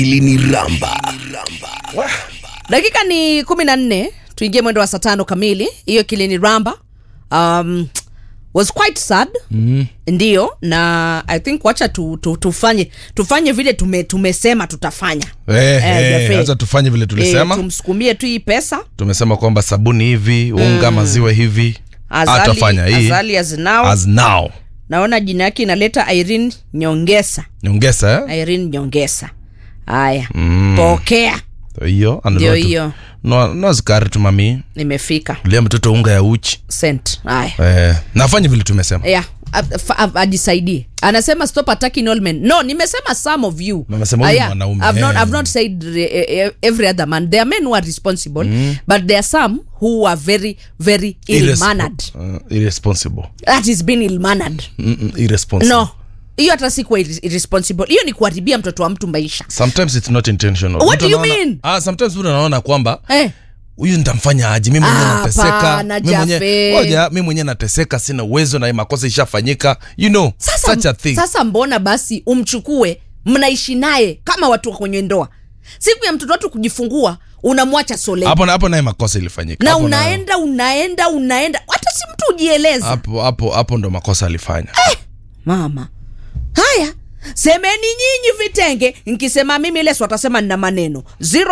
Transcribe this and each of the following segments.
Iliniramba. dakika ni kumi na nne tuingie mwendo wa saa tano kamili hiyo kilini ramba um, was quite sad mm. ndio na i think wacha tu, tu, tufanye tufanye vile tume, tumesema tutafanya Eh, Eh, eh, Jaffe. acha tufanye vile tulisema Eh, tumsukumie tu hii pesa tumesema kwamba sabuni hivi unga maziwa hivi atafanya hii azali as now as now naona jina yake inaleta irene nyongesa nyongesa eh? irene nyongesa haya mm. pokea hiyo Ndio hiyo. no, no zikari tu mami nimefika lia mtoto unga ya uchi sent haya eh, nafanye vile tumesema yeah a- fa- a- ajisaidie anasema stop attacking all men no nimesema some of you Nimesema huyu Ah, yeah. mwanaume, I've not, eh. I've not said eh, eh, every other man there are men who are responsible but there are some who are very very ill Irresp- mannered uh, irresponsible that is being ill mannered Mm, mm, irresponsible no hiyo hata si kuwa irre- irresponsible hiyo ni kuharibia mtoto wa mtu maisha sometimes it's not intentional What Mtu do you anaona- mean? ah, sometimes mtu anaona kwamba eh. huyu nitamfanya aje mi mwenyewe Ah, nateseka hapana, mi mwenyewe Jaffe. ngoja mi mwenyewe nateseka sina uwezo na hii makosa ishafanyika you know sasa, such a thing sasa mbona basi umchukue mnaishi naye kama watu wa kwenye ndoa siku ya mtoto watu kujifungua unamwacha sole hapo hapo naye makosa ilifanyika na Hapo nayo- unaenda unaenda unaenda hata si mtu ujieleza hapo hapo hapo ndo makosa alifanya mama haya semeni nyinyi vitenge nkisema mimi leso atasema nina maneno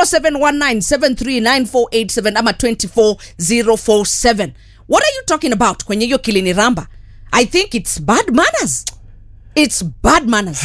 0719739487 ama 24047 what are you talking about kwenye hiyo kilini ramba i think it's bad manners it's bad manners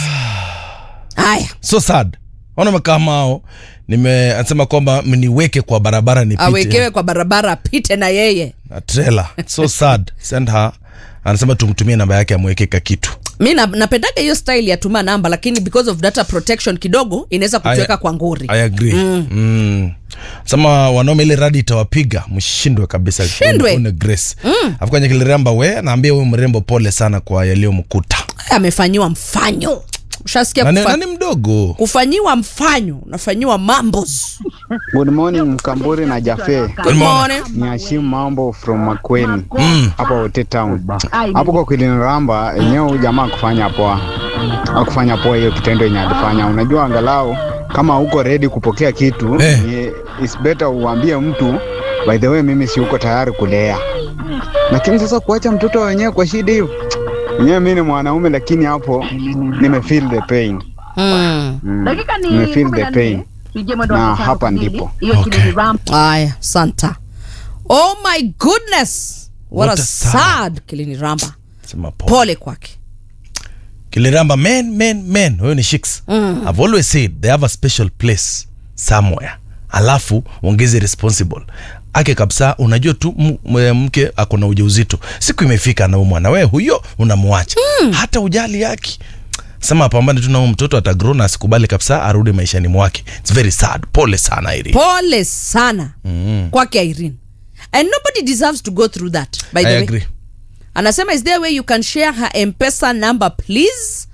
haya so sad ona makamao nimeanasema kwamba mniweke kwa barabara nipite awekewe kwa barabara apite na yeye na trailer so sad send her anasema tumtumie namba yake amweke ka kitu mi na- napendaga hiyo style ya tuma namba lakini because of data protection kidogo inaweza kutuweka I- kwa nguri i agree mm. Mm. sema wanaume ile radi itawapiga mshindwe kabisa Shindwe. Une- une grace mm. afukanye kiliramba we naambia huyu mrembo pole sana kwa yaliyomkuta amefanyiwa mfanyo ushasikia nani, kufa, nani mdogo kufanyiwa mfanyo unafanyiwa mambos Good morning Mkamburi na Jafe. Good morning. Ni Hashim Mambo from Makweni Mm. hapa Wote Town. Hapo kwa Kiliniramba enyewe huyu jamaa kufanya poa, akufanya poa hiyo kitendo yenye alifanya. Unajua, angalau kama uko ready kupokea kitu Eh. ni is better uambie mtu by the way, mimi si uko tayari kulea, lakini sasa kuacha mtoto wenyewe kwa shida hiyo enyewe, mimi ni mwanaume, lakini hapo nime feel the pain Mm. mm. dakika ni Nime feel kumi the na pain nne. Tuingie mwendo wa na saa tano hapa kamili. ndipo. Hiyo Okay. kilini ramp. aya santa oh my goodness what, What a a sad. sad kilini ramba sema pole pole kwake kiliramba men men men huyo ni shiks mm. i've always said they have a special place somewhere alafu ongeze responsible ake kabisa unajua tu m- m- mke ako na ujauzito siku imefika anaumwa na wewe huyo unamwacha mm. hata ujali yake sema apambane tu na huyo mtoto atagrow na asikubali kabisa arudi maishani mwake its very sad pole sana iri pole sana mm. kwake irene and nobody deserves to go through that by the i way agree anasema is there a way you can share her mpesa number please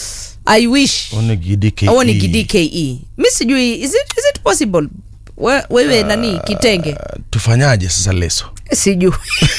i wish One GDKE. au ni gdke mi sijui is it, is it possible We, wewe nani kitenge Uh, tufanyaje sasa leso sijui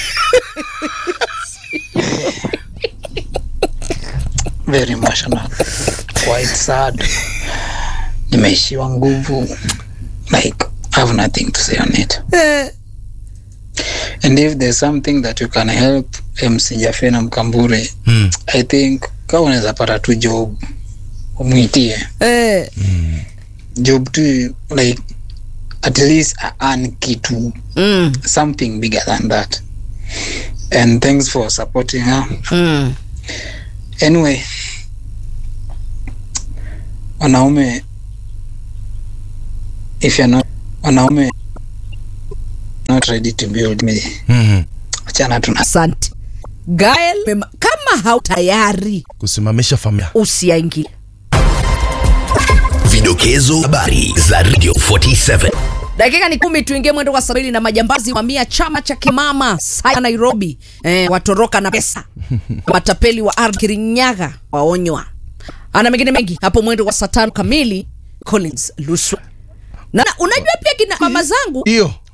very emotional quite sad nimeishiwa nguvu like i have nothing to say on it Eh, and if there's something that you can help mc jafe na mkambure hmm. i think kama unaweza pata tu job umwitie eh, job tu like at least an kitu mm, something bigger than that and thanks for supporting her mm. anyway wanaume if you're not wanaume not ready to build me mm-hmm. achana tuna asante gael mema- kama hau tayari kusimamisha familia usiaingilia Vidokezo habari za Radio 47. dakika ni kumi tuingie mwendo wa sabini na majambazi wamia chama cha kimama saya nairobi eh, watoroka na pesa matapeli wa ardhi kirinyaga waonywa ana mengine mengi hapo mwendo wa saa tano kamili collins luswa na unajua pia kina mama zangu hiyo